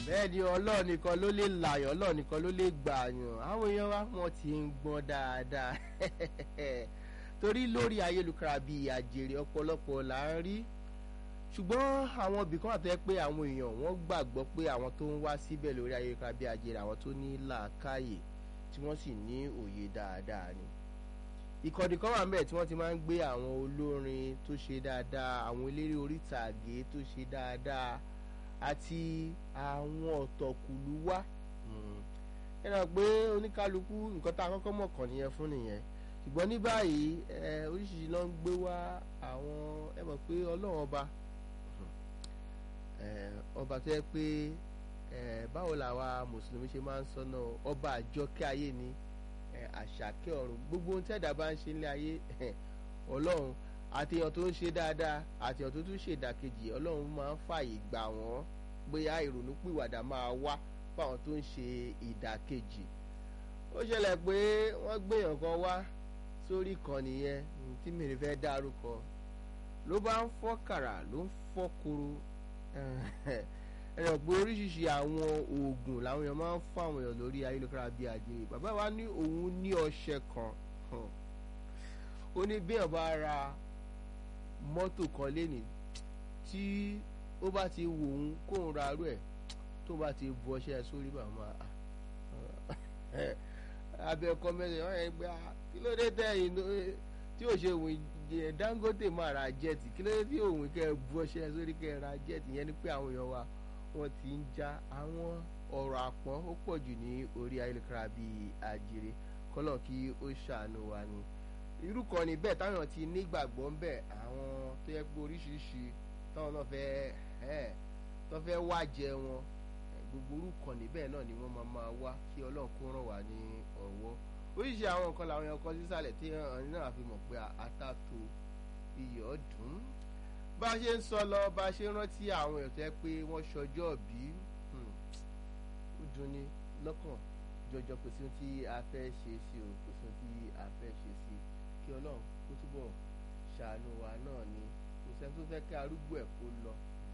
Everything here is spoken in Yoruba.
bẹ́ẹ̀ ni ọlọ́ọ̀ nìkan ló lè làyàn ọlọ́ọ̀ nìkan ló lè gbàyàn àwọn èèyàn wa wọ́n ti ń gbọ́n dáadáa torí lórí ayélujára bíi àjèrè ọ̀pọ̀lọpọ̀ là ń rí ṣùgbọ́n àwọn ibìkan àti ẹ pé àwọn èèyàn wọ́n gbàgbọ́ pé àwọn tó ń wá síbẹ̀ lórí ayélujára bíi àjèrè àwọn tó ní làákàyè tí wọ́n sì ní òye dáadáa ni ìkọ̀dì kan wà ń bẹ̀ tí wọ́n ti máa ń gbé àwọn olórin tó ṣe dáadáa àwọn eléré orí ìtàgé tó ṣe dáadáa àti àwọn ọ̀tọ̀kùlú wá ẹ náà pé oníkálukú nǹkan tá a kọ́kọ́ mọ̀ kàn nìyẹn fún nìyẹn ṣùgbọ́n ní báyìí ẹ oríṣiríṣi ló ń gbé wá àwọn ẹ mọ̀ pé ọlọ́run ọba ọba tó yẹ pé báwo làwa mùsùlùmí ṣe máa ń sọ náà ọba àjọkẹ́ ayé ni àṣàkẹ́ ọ̀run gbogbo ohun tí ẹ̀dá bá ń ṣe nílé ayé ọlọ́run àtẹ̀yàn tó ń ṣe dáadáa àtẹ̀yàn tó tún ṣe ìdàkejì ọlọ́run máa ń fààyè gbà wọ́n bóyá ìrònúpìwàdà máa wá fáwọn tó ń ṣe ìdàkejì ó ṣẹlẹ̀ pé wọ́n gbéyàn kan wá sórí ìkànnì yẹn tí mèrè fẹ́ dárúkọ ló bá ń fọ́ kàrà ló ń fọ́ koro ẹ̀rọ pé oríṣiríṣi àwọn oògùn làwọn èèyàn máa ń fún àwọn èèyàn lórí ayélujára bíi àjèrè bàbá wa ní òun ní ọṣẹ kan ó ní bí èèyàn bá ra mọ́tò kan lénìí tí ó bá ti wò ó kóun ra arú ẹ̀ tó bá ti bu ọṣẹ sórí màmá abẹ kọmẹsẹ wọn yẹn gbé kí ló dé tẹ̀yìn tí ò ṣe òun Dangote máa ra jẹ́ẹ̀tì kí ló dé tí òun kẹ́ bu ọṣẹ sórí kẹ́ ra jẹ́ẹ̀tì yẹn ni pé àwọn èèyàn wa wọ́n ti ń já àwọn ọ̀rọ̀ àpọ́n ó pọ̀ jù ní orí ayélujára bíi àjèrè kọ́lọ̀ kí ó ṣàánú wa ni irú kan ní bẹ́ẹ̀ táwọn ti nígbàgbọ́ ń bẹ̀ àwọn tó yẹ pé oríṣiríṣi táwọn náà fẹ́ ẹ̀ tó fẹ́ wájẹ wọn gbogbo orúkọ níbẹ̀ náà ni wọ́n máa máa wá kí ọlọ́run kó ràn wá ní ọwọ́ oríṣi àwọn nǹkan làwọn èèyàn kọ sísàlẹ̀ tí ẹni náà fi mọ̀ pé àtàtò iyọ̀ dùn bá a ṣe ń sọ lọ bá a ṣe ń rántí àwọn èèyàn tó yẹ pé wọ́n ṣọjọ́ bí ó dùn ní lọ́kàn jọjọ kò sí ohun tí a fẹ́ ṣe sí o kò sí ohun tí a fẹ́ ṣe sí kí ọlọ́run kó túbọ̀ ṣàánú wa náà ni kò sẹ́ni tó fẹ́ kí arúgbó ẹ̀ kó lọ